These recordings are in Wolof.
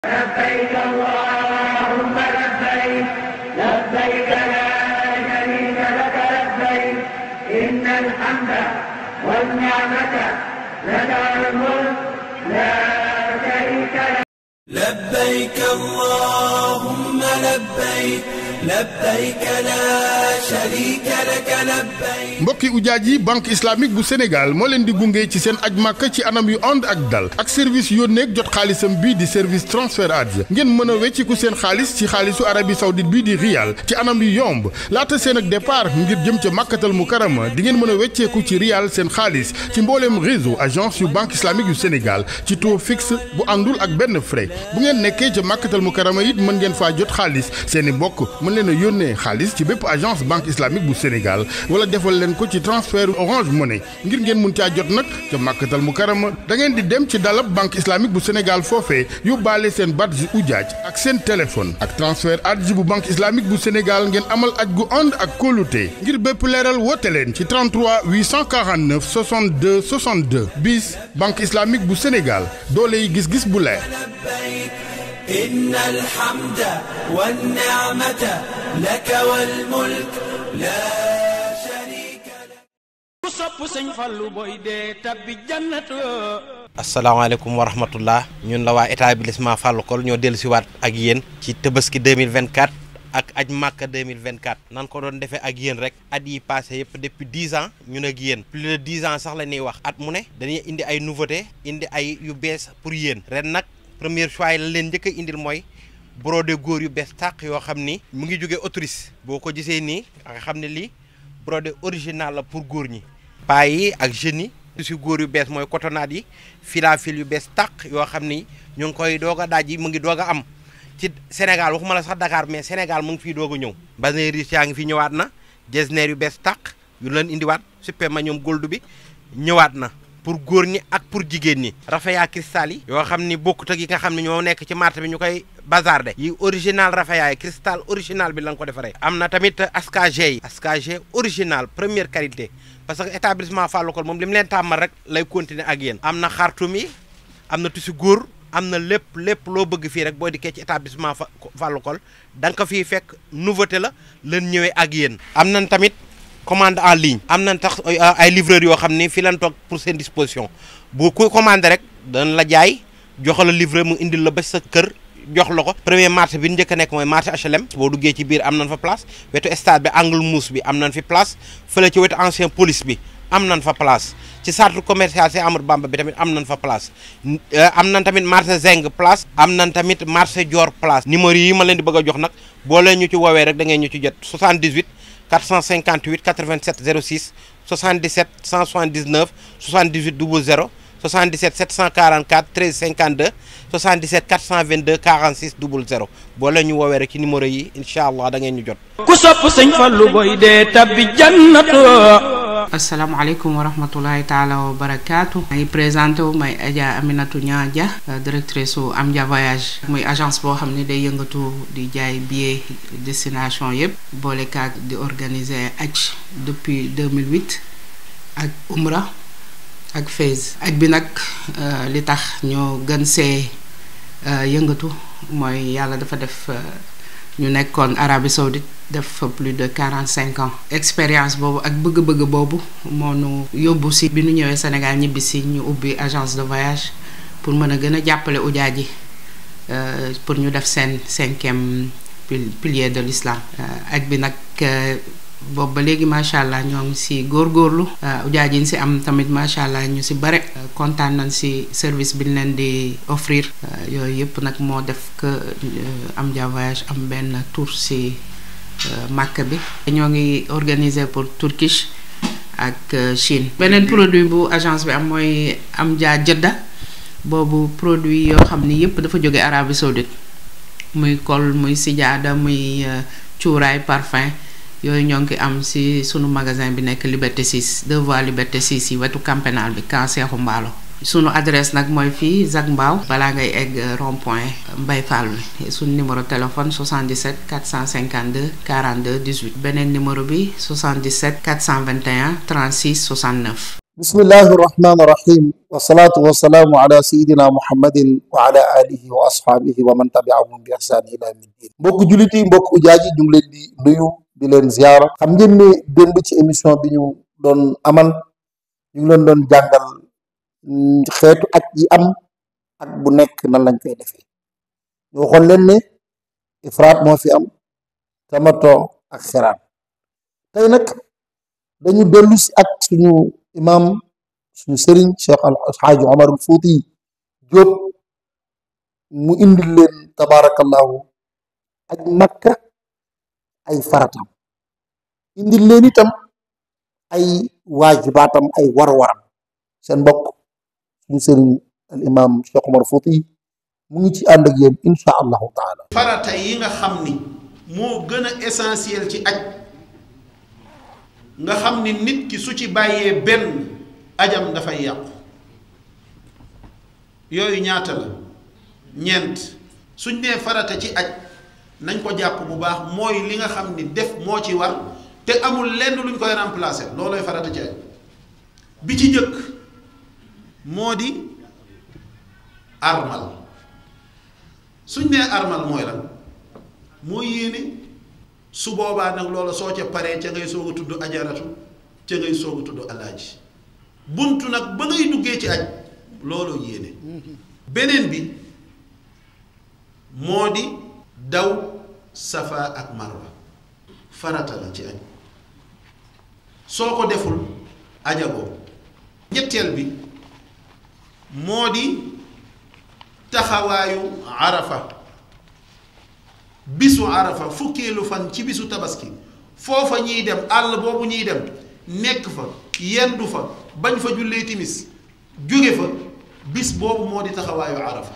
لبيك اللهم لبيك لبيك لا شريك لك لبيك إن الحمد والنعمة لك الملك لا شريك لك لبيك اللهم لبيك لبيك لا شريك لك لبيك mbokki ujaaj yi banque islamique bu sénégal moo leen di gunge ci seen aj màkk ci anam yu ànd ak dal ak service yónneeg jot xaalisam bii di service transfert adja ngeen mën a wecciku seen xaalis ci xaalisu arabie saoudite bii di riyal ci anam yu yomb laata seen ak départ ngir jëm ca màkkatal mu karama di ngeen mën a wecceeku ci riyal seen xaalis ci mbooleem réseau agence yu banque islamique yu sénégal ci taux fixe bu àndul ak benn frais bu ngeen nekkee ca màkkatal mu karama it mën ngeen faa jot xaalis seeni mbokk mën leen a yónnee xaalis ci bépp agence banque islamique bu sénégal wala defal leen ko ci transfert orange money ngir ngeen mun caa jot nag ca màkkatal mu karama da ngeen di dem ci dalab banque islamique bu sénégal foofee yóbbaale seen badge ujaaj ak seen téléphone ak transfert adji bu banque islamique bu sénégal ngeen amal aj gu ànd ak kóolute ngir bépp leeral woote leen ci 33 849 62 62 bis banque islamique bu sénégal doole yi gis-gis bu leer لبيك إن الحمد والنعمة لك والملك لا شريك لك ku sopp sëñ Fallu boy dee tabbi jannatu asalaamaaleykum wa rahmatullah ñun la waa établissement Fallou Kol ñoo dellu siwaat ak yéen ci Tabaski 2024 ak aj Màkka 2024 nan ko doon defee ak yéen rek at yi passé yëpp depuis 10 ans ñun ak yéen plus de 10 ans sax la ñuy wax at mu ne dañuy indi ay nouveauté indi ay yu bees pour yéen ren nag premier choix yi la leen njëkk a indil mooy brodé góor yu bees tàq yoo xam ni mu ngi jógee Autriche boo ko gisee nii nga xam ne lii brodé original la pour góor ñi paa yi ak jeunes yi tissu góor yu bees mooy cotonnade yi filafil yu bees tàq yoo xam ni ñu ngi koy doog a daaj yi mu ngi doog a am ci Sénégal waxuma la sax Dakar mais Sénégal mu ngi fiy doog a ñëw basin riche yaa ngi fi ñëwaat na jesner yu bees tàq yu leen indiwaat super ma ñoom gold bi ñëwaat na pour góor ñi ak pour jigéen ñi rafaya cristal yi yoo xam ni bokkut ak yi nga xam ne ñoo nekk ci marché bi ñu koy bazarde yi original rafaya yi cristal original bi lañ ko defaree am na tamit askag yi askag original première qualité parce que établissement Fallou Kol moom li mu leen tàmmal rek lay continuer ak yéen am na xartum yi am na tissu góor am na lépp lépp loo bëgg fii rek boo dikkee ci établissement Fallou Kol da nga ko fii fekk nouveauté la leen ñëwee ak yéen am nañ tamit commande en ligne am nañ tax ay livreurs yoo xam ni fi lañ toog pour seen disposition bu ku commandé rek dañ la jaay jox la livreur mu indil la ba sa kër jox la ko premier marché bi njëkk a nekk mooy marché HLM boo duggee ci biir am nañ fa place wetu stade bi angle mousse bi am nañ fi place fële ci wetu ancien police bi am nañ fa place ci centre commercial ci Amadou Bamba bi tamit am nañ fa place am nañ tamit marché Zeng place am nañ tamit marché Dior place numéro yi ma leen di bëgg a jox nag boo leen ñu ci woowee rek da ngeen ñu ci jot 78 458 87 06 77 179 78 00 77 744 13 52 77 422 46 00 boo leen ñu woowee rek ci numéro yi incha allah da ngeen ñu jot. ku sopp sëñ Fallu boy dee tabbi jannatu asalaamaaleykum wa rahmatulahi taala wa barakaatu may présenté wu may Adja Aminatu Ñaaja directrice su Amdia Voyage muy agence boo xam ne day yëngatu di jaay billet destination yëpp boole kaag di organiser aj depuis 2008 ak umra ak Fès aj bi nag li tax ñoo gën see yëngatu mooy yàlla dafa def ñu nekkoon Arabie Saoudite def fa plus de quarante cinq ans expérience boobu ak bëgg-bëgg boobu moo nu yóbbu si bi nu ñëwee Sénégal ñibbi si ñu ubbi agence de voyage pour mën a gën a jàppale ujaaj yi pour ñu def seen cinquième pilier de l'islam aj bi nag boobu ba léegi macha allah ñoo ngi si góorgóorlu ujaaj yi ñu si am tamit macha allah ñu si bare kontaan nañ si service bi ñu leen di offrir yooyu yëpp nag moo def que Amdia Voyage am benn tour si Màkk bi ñoo ngi organiser pour Turkish ak Chine beneen produit bu agence bi am mooy Amdia Jeddah boobu produit yoo xam ni yëpp dafa jóge Arabie Saoudite muy kol muy sijaada muy cuuraay parfum yooyu ñoo ngi am ci sunu magasin bi nekk Liberté 6 deux voies Liberté 6 yi wetu camp pénal bi camp Seexu Mbaalo sunu adresse nag mooy fii Zac Mbao balaa ngay egg rond point Mbay Fall bi sunu numéro téléphone 77 452 42 18 beneen numéro bi 77 421 36 69 bismillahi irrahmani irrahim wasalaatu wasalaamu ala sayidina muhammadin wa ala alihi wa ashaabihi wa man tabiahum bi ihsaan ila yawmi ddin mbokk jullit yi mbokk ujaaji ñu ngi leen di nuyu di leen ziyaara xam ngeen ne démb ci émission bi ñu doon amal ñu ngi leen doon jàngal xeetu aj yi am ak bu nekk nan lañ koy defee ñu waxoon leen ne ifraat moo fi am tamato ak xiraan tey nag dañu dellu si ak suñu imam suñu sëriñ cheikh alxaaji omar al fuuti jóob mu indil leen tabaarakallahu aj makka ay faratam indil leen itam ay waajibaatam ay war-waram seen mbokk suñu sëriñ al imam cheikh omar fuuti mu ngi ci ànd ak yéen insha allahu taala farata yi nga xam ni moo gën a essentiel ci aj nga xam ni nit ki su ci bàyyee benn ajam dafay yàqu yooyu ñaata la ñeent suñ nee farata ci aj nañ ko jàpp bu baax mooy li nga xam ni def moo ci war te amul lenn luñ koy remplacer loolooy farata ci aj bi ci njëkk moo di armal suñ nee armal mooy lan mooy yéene su boobaa nag loola soo ca paree ca ngay soog a tudd ajaratu ca ngay soog a tudd alaaji buntu nag ba ngay duggee ci aj looloo yéene beneen bi moo di daw safa ak marwa farata la ci aj soo ko deful ajagoo ñetteel bi moo di taxawaayu arafa bisu arafa fukkeelu fan ci bisu tabaski foofa ñuy dem àll boobu ñuy dem nekk fa yendu fa bañ fa jullee timis jóge fa bis boobu moo di taxawaayu arafa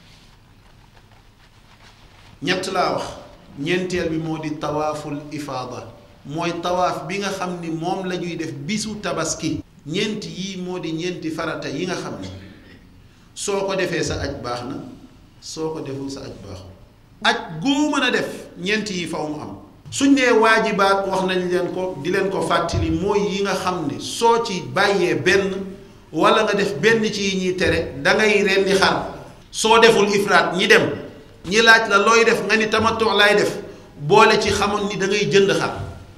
ñett laa wax ñeenteel bi moo di tawaaful ifaada mooy tawaaf bi nga xam ni moom la ñuy def bisu tabaski ñeent yii moo di ñeenti farata yi nga xam ni soo ko defee sa aj baax na soo ko deful sa aj baaxul aj goo mën a def ñeent yi faw mu am suñ nee waajibaat wax nañ leen ko di leen ko fàttali mooy yi nga xam ne soo ci bàyyee benn wala nga def benn ci yi ñuy tere dangay rendi xar soo deful ifraat ñi dem ñi laaj la looy def nga ni tamattu laay def boole ci xamoon ni da ngay jënd xar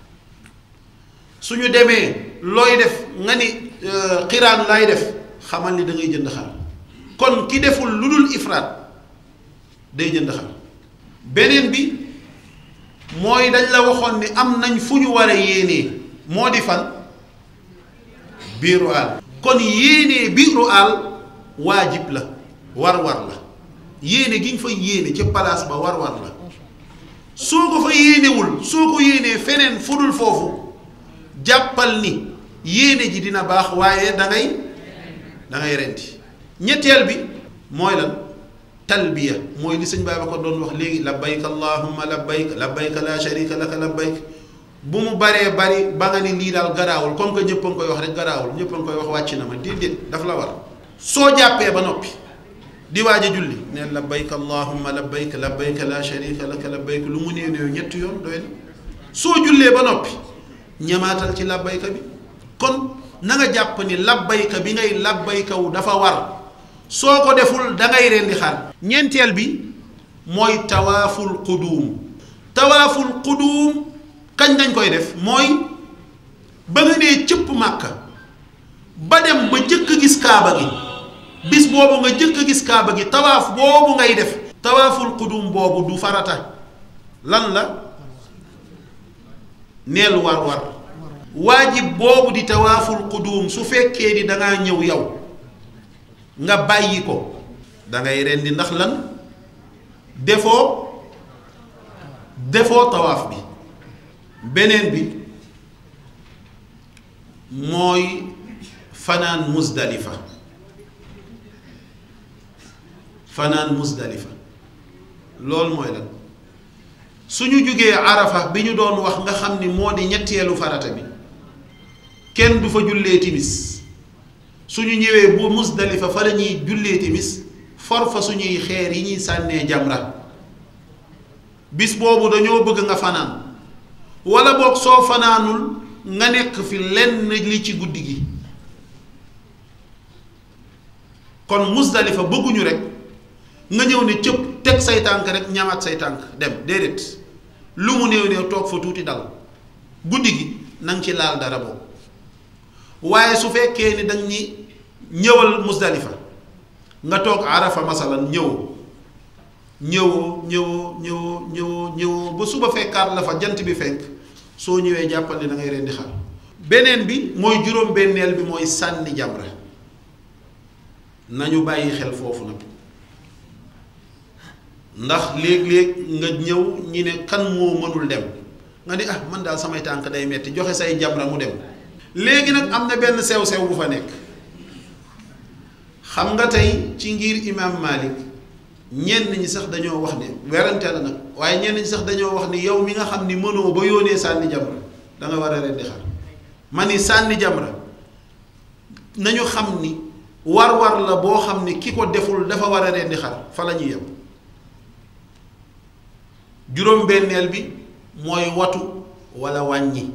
suñu demee looy def nga ni xiraan laay def xamal ni da ngay jënd xar kon ki deful lu dul ifraat day jënd xar beneen bi mooy dañ la waxoon ni am nañ fu ñu war a yéenee moo di fan biiru àll kon yéenee biiru àll waajib la war-war la yéene gi nga fa yéene ca palaas ba war-war la soo ko fa yéenewul soo ko yéenee feneen fudul foofu jàppal ni yéene ji dina baax waaye da ngay da ngay renti ñetteel bi mooy lan talbiya mooy li sëñ Babacar doon wax léegi labbayk allahumma labbayk labbayk la sharika laka labbayk bu mu baree bari ba nga ni lii daal garaawul comme que ñëpp a ngi koy wax rek garaawul ñëpp a ngi koy wax wàcc na ma déedéet daf la war soo jàppee ba noppi di waaj a julli ne labbayk allahumma labbayk labbayk la sharika laka labbayk lu mu nee néew ñetti yoon doy na soo jullee ba noppi ñamaatal ci labbayka bi kon na nga jàpp ni labbayka bi ngay labbayka wu dafa war soo ko deful da ngay rendi xar ñeenteel bi mooy tawaaful quduum tawaaful quduum kañ lañ koy def mooy ba nga nee cëpp màkka ba dem ba jëkk gis kaaba gi bis boobu nga jëkk gis kaaba gi tawaaf boobu ngay def tawaaful quduum boobu du farata lan la neel war war waajib boobu di tawaaful quduum su fekkee ni dangaa ñëw yow nga bàyyi ko dangay rendi ndax lan defoo defoo tawaaf bi beneen bi mooy fanaan musdalifa fanaan musdalifa loolu mooy lan suñu jógee arafa bi ñu doon wax nga xam ni moo di ñetteelu farata bi kenn du fa jullee timis suñu ñëwee bu musdalifa fa la ñuy jullee timis for fa suñuy xeer yi ñuy sànnee jamra bis boobu dañoo bëgg nga fanaan wala boog soo fanaanul nga nekk fi lenn li ci guddi gi kon musdalifa bëgguñu rek nga ñëw ne cëpp teg say tànk rek ñamaat say tànk dem déedéet lu mu néew néew toog fa tuuti dal guddi gi na nga ci laal dara boobu waaye su fekkee ni dañ ñi ñëwal musdalifa nga toog arafa masalan ñëw ñëwoo ñëwoo ñëwoo ñëwoo ñëwoo ba suba fekkaat la fa jant bi fenk soo ñëwee jàppal ne da ngay rendi xar beneen bi mooy juróom benneel bi mooy sànni jamra nañu bàyyi xel foofu nag ndax léeg-léeg nga ñëw ñi ne kan moo mënul dem nga ni ah man daal samay tànk day metti joxe say jamra mu dem léegi nag am na benn sew-sew bu fa nekk xam nga tey ci ngir imam Malik ñenn ñi sax dañoo wax ne werante la nag waaye ñenn ñi sax dañoo wax ni yow mi nga xam ni mënoo ba yóonee sànni jamra da nga war a rendi xar ma ni sànni jamra nañu xam ni war-war la boo xam ni ki ko deful dafa war a rendi xar fa la ñuy yem juróom-benneel bi mooy watu walla wàññi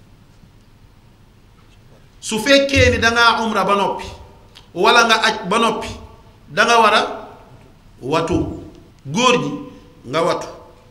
su fekkee ni dangaa umra ba noppi walla nga aj ba noppi danga war a watu góor ñi nga watu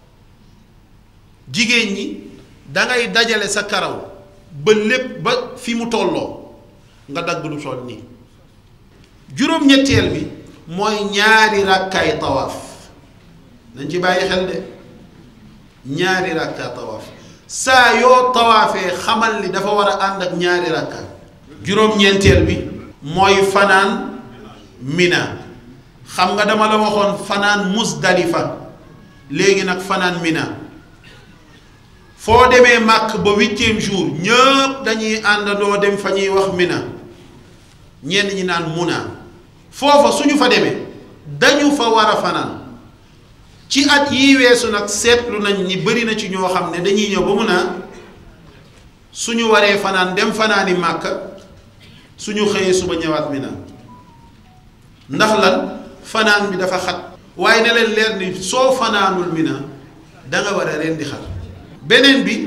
jigéen ñi dangay dajale sa karaw ba lépp ba fi mu tolloo nga dagg lu toll nii juróom-ñetteel bi mooy ñaari ràkkaay tawaaf nañ ci bàyyi xel de ñaari ràkkaa tawaaf saa yoo tawaafee xamal ni dafa war a ànd ak ñaari ràkkaa juróom-ñeenteel bi mooy fanaan mina xam nga dama la waxoon fanaan musdalifa léegi nag fanaan mina foo demee màkk ba huitième jour ñëpp dañuy àndandoo dem fa ñuy wax mina ñenn ñi naan muna foofa suñu fa demee dañu fa war a fanaan ci at yi weesu nag seetlu nañ ni bëri na ci ñoo xam ne dañuy ñëw ba mun a suñu waree fanaan dem fanaani màkk suñu xëyee suba ñëwaat mina ndax lan fanaan bi dafa xat waaye ne leen leer ni soo fanaanul mina danga war a rendi xar beneen bi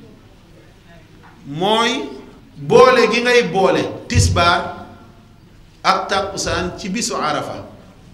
mooy boole gi ngay boole tisbaar ak tàkkusaan ci bisu arafa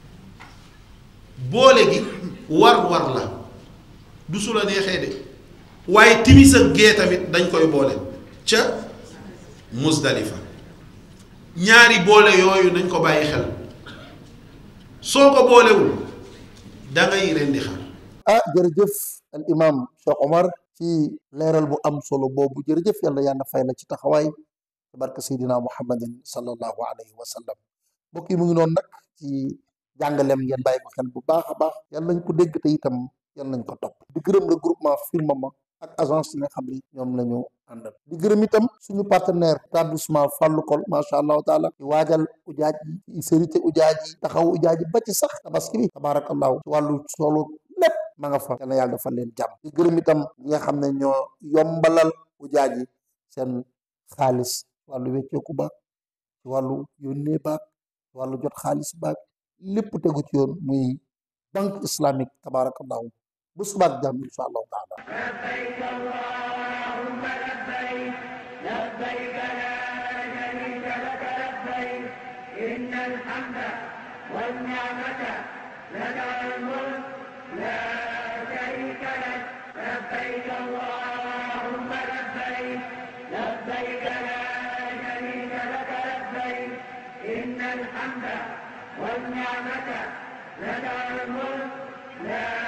boole gi war-war la du su la neexee de waaye timis ak gee tamit dañ koy boole ca musdalifa ñaari boole yooyu nañ ko bàyyi xel soo ko boolewul dangay rendi xar ah jërëjëf al imam Cheikh Omar ci leeral bu am solo boobu jërëjëf yàlla yàlla fay la ci taxawaay barke Seydina Muhammadin sallallahu alayhi wa sallam mbokk yi mu ngi noonu nag ci jàngaleem ngeen bàyyi ko xel bu baax a baax yàlla nañ ko dégg te itam yàlla nañ ko topp di gërëm le groupement Firmama ak agence yi nga xam ni ñoom la ñu àndal di gërëm itam suñu partenaire établissement Fallou Kol macha allahu taala di waajal ujaaj yi sérité ujaaj yi taxaw ujaaj yi ba ci sax tabaski bi tabarakallahu ci wàllu solo lépp ma nga fa yal na yàlla defal leen jàmm di gërëm itam ñi nga xam ne ñoo yombalal ujaaj yi seen xaalis wàllu wecceeku baag ci wàllu yónnee baag ci wàllu jot xaalis baag lépp tegu ci yoon muy banque islamique tabarakallahu bu subaak jàmm insha allahu taala لبيك اللهم لبيك لبيك لا شريك لك لبيك إن الحمد والنعمة لك الملك لا شريك لك لبيك اللهم لبيك لبيك لا شريك لك لبيك إن الحمد والنعمة لك الملك لا